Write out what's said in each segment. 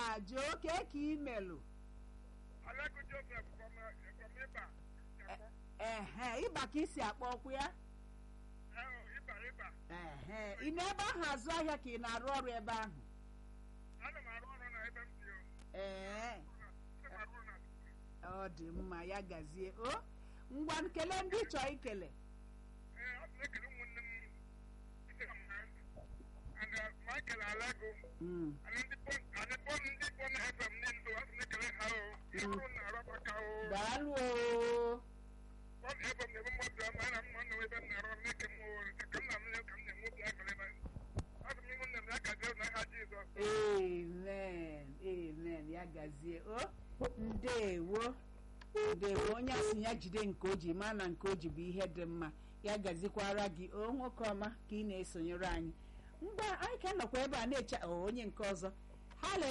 joo kee ka imelụ Aleko Joseph from uh, from Iba. Japo. ehe ịba ka isi akpọ ọkwụ ya Eh, Iba Iba. ehe ị nọ ebe ahụ azụ ahịa ka ị na-arụ ọrụ ebe ahụ Ana m arụ ọrụ na ebe m si o. ee Ana m arụ ọrụ na ọ dị mma ya gazie o ngwa kelee ndị ị chọọ ikele ee ọ bụ ekele ụmụnne m ite m ha and uh, Michael Aleko Mm, and ndị bon and bon ndị bon FM niile ọ sị na ekele ha o ịbụrụ na arọba ka o daalụ o bon FM na-ebe mmadụ ọma ya na mma nọ ebe m na-arụ ọrụ na-eke m o ka m na-amụ ya ka m na-enwe obi aṅụrị na ọ sị m ihu nne m ya gazie na ha Jizọs amen amen ya gazie o ndewo ndewo onye asị ya jide nke o ji ma na nke o ji bụ ihe dị mma ya gazikwara gị o nwoke ọma ka ị na-esonyere anyị mgbe anyị ka nọkwa ebe a na-eche o onye nke ọzọ halo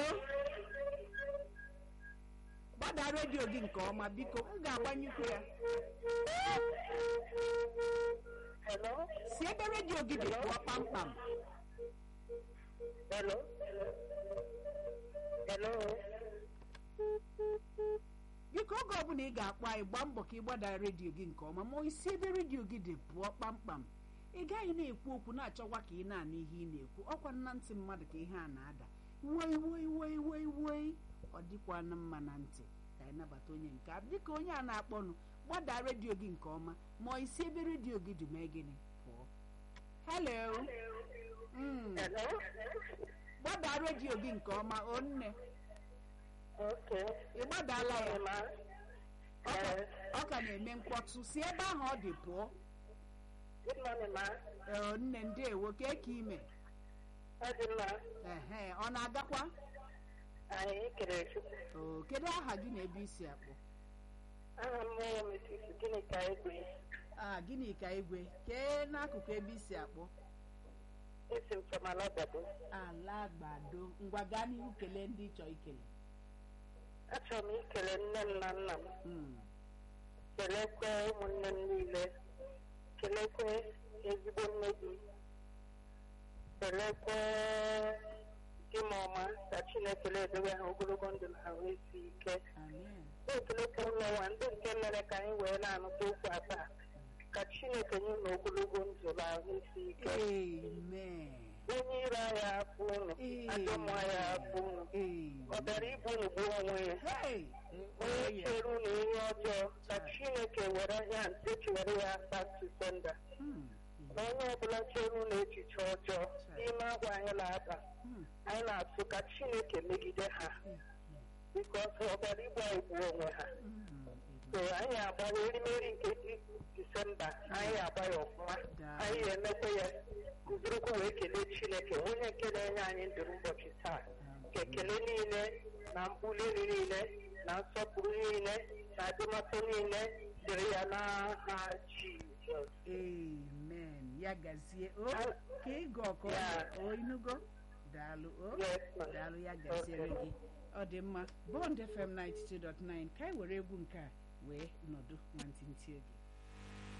gbada redio gị nke ọma biko m ga-agbanyekwu ya Hello? si ebe redio gị dị pụọ kpamkpam Hello? Hello? biko oge ọbụla ị ga-akpọ anyị gbaa mbọ ka ị gbada redio gị nke ọma ma isi ebe redio gị dị pụọ kpamkpam ị gaghị na-ekwu okwu na-achọkwa ka ị na-anụ ihe ị na-ekwu ọkwa nna ntị mmadụ ka ihe a na-ada woi woi woi woi woi ọ dịkwana mma na ntị ka anyị nabata onye nke a dịka onye a na-akpọnụ gbada redio gị nke ọma ma isi ebe redio gị dị mee gịnị pụọ hello Mm, Hello? gbada redio gị nke ọma o nne Okay. ị gbadala ya Ma. Ọ ka- Eh, ọ ka na-eme mkpọtụ si ebe ahụ ọ dị pụọ good morning, ma. ee nne ndeewo kee ka ime Ọ dị mma. ehe ọ na-agakwa Anyị kere Chukwu. o kedu aha gị na ebe isi akpọ Aha m bụ Mrs. Gịnị ka egwe? a gịnị ka igwe kee n'akụkụ ebe isi akpọ Esi m from Alabado. ala gbado ngwa gaa n'ihu kelee ndị ịchọ ikele Achọrọ m ikele nne m na nna m. Mm, Kelekwe ụmụnne m niile. Kelekwe ezigbo nne gị. Kelekwe di m ọma ka Chineke na-edobe ha ogologo ndụ na ahụ isi ike. amen na-ekelekwa ụlọnwa ndị nke mere ka anyị wee na-anụta okwu a taa ka chineke nye na ogologo ndụ na ahụ isi ike amen onye ire anyị afụ unu Ee. ajọ mmụọ anyị afụ unu ọ amen bịara ibu unu gbuo onwe ya hey onye chere unu ihe ọjọọ ka chineke were ya ntechi were ya back to sender Mm, na onye ọbụla chere unu echiche ọjọọ n'ime agwa anyị na-aba mm, anyị na-atụ ka chineke megide ha mm, bikos ọ bịara igbu anyị gbuo onwe ha mm, so anyị agbawa erimeri nke di- disemba anyị agba ya ọfụma Daa. anyị ga-emekwa ya kụzirikwa wee kelee chineke onye nke na-enye anyị ndụ n'ụbọchị taa ka ekele niile na mbuli elu niile na nsọpụrụ niile na adịmasị niile dịrị ya n'aha jizọs amen ya gazie o Ah. ka ịga ọkọ Ya. o inugo daalụ o Yes, ma'am. daalụ ya gaziere Okay. gị ọ dị mma bond fm 92.9 ka anyị were egwu nke a wee nọdụ nwantịntị oge